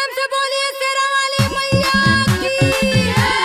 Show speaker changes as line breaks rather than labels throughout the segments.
प्रेम से बोलिए शेरा वाली मैया की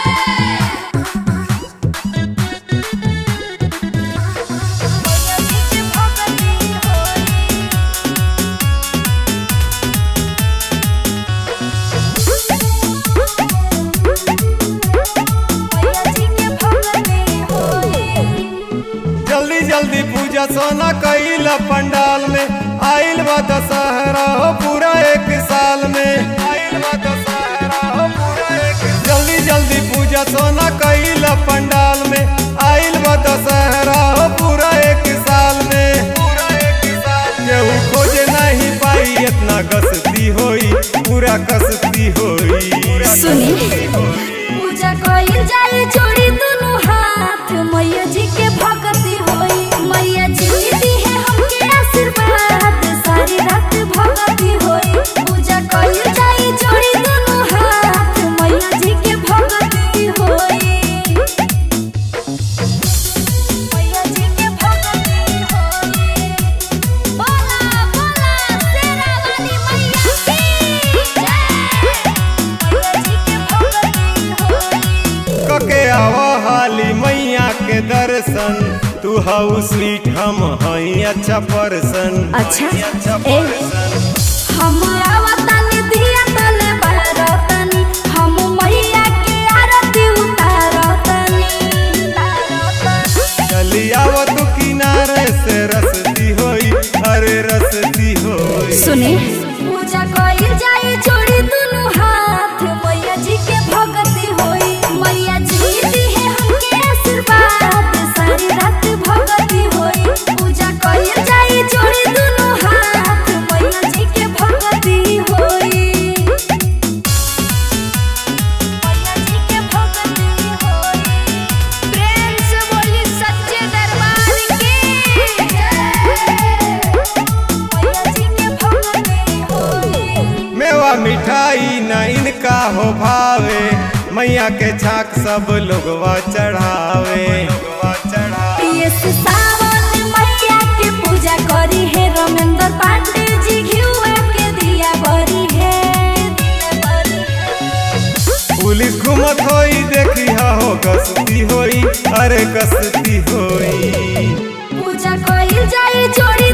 जल्दी जल्दी पूजा सोना कैल पंडाल में आइल बा दशहरा हो पूरा एक साल में आइल बा दशहरा हो पूरा एक जल्दी जल्दी पूजा सोना कैल पंडाल में आइल बा दशहरा हो पूरा एक साल में पूरा एक साल केहू खोजे नहीं पाई इतना कसती होई पूरा कसती होई
सुनी पूजा कइल जाए जोड़ी दुनु हाथ मैया जी के भक्ति होई मैया जी दी है हमके आशीर्वाद सारी रात भक्ति होई पूजा कइल जाए जोड़ी दुनु हाथ मैया जी के भक्ति होई मैया जी के भक्ति होई बोला बोला शेरा वाली मैया की जय मैया जी के भक्ति होई
कके आवा हाली मैया के दर्शन तू हाउ स्वीट हम हई अच्छा पर्सन
अच्छा
अच्छा
ए
पर्सन
हम आवतानी दिया तले बारतानी हम मैया के आरती उतारतानी
चली आवा तू किनारे से रसती होई अरे रसती होई
सुने पूजा कइल जाए जोड़ी दुनु हाथ मैया जी के भक्ति होई मैया जी दी है हमके आशीर्वाद सारी रात भक्ति होई पूजा कइल जाए जोड़ी दुनु हाथ मैया जी के भक्ति होई मैया जी के भक्ति होई प्रेम से बोली सच्चे दरबार की जय मैया जी के भक्ति होई
मेवा मिठाई न इनका हो भावे मैया के छाक सब लोगवा चढ़ावे लोगवा चढ़ावे
ये सावन मैया के पूजा करी है रमेंद्र पांडे जी घिउआ के दिया बरी है
पुलिस घूमत होई देखी हो कसती होई अरे कसती होई
पूजा कइल जाए जोड़ी